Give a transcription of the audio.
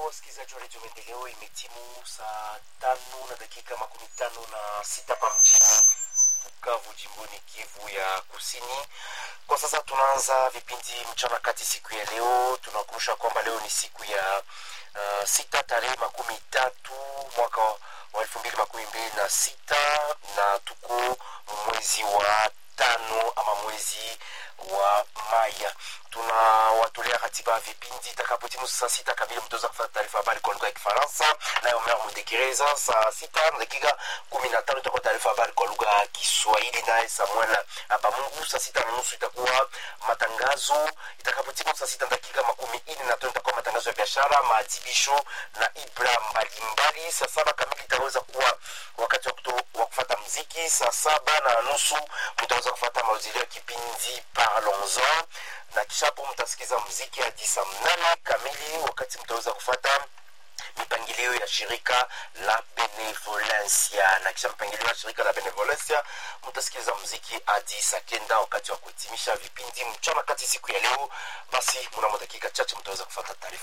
wasikilizaji wa redio Maendeleo, imetimu saa tano na dakika makumi tano na sita hapa mjini Bukavu, jimboni Kivu ya Kusini. Kwa sasa tunaanza vipindi mchana kati siku ya leo. Tunakumbusha kwamba leo ni siku ya uh, sita tarehe makumi tatu mwaka wa elfu mbili makumi mbili na sita na tuko mwezi wa tano ama mwezi wa Maya. Tunawatolea ratiba ya vipindi itakapotimu saa sita kamili, mtaweza kufuata taarifa habari kwa lugha ya Kifaransa nayo Omer Mudekereza. Saa sita na dakika kumi na tano itakuwa taarifa habari kwa lugha ya Kiswahili naye Samuel Abamungu. Saa sita na nusu itakuwa matangazo. Itakapotimu saa sita na dakika makumi nne na tano itakuwa matangazo ya biashara, maadhibisho na ibra mbalimbali. Saa saba kamili itaweza kuwa wakati wa kuto- wa kufata mziki. Saa saba na nusu mtaweza kufata mauzilio ya kipindi Parlons-en na kisha hapo mtasikiza mziki hadi saa mnane kamili, wakati mtaweza kufata mipangilio ya shirika la Benevolencia na kisha mpangilio ya shirika la Benevolencia mtasikiliza mziki hadi saa kenda wakati wa kuhitimisha vipindi mchana kati siku ya leo. Basi mnamo dakika chache mtaweza kufata taarifa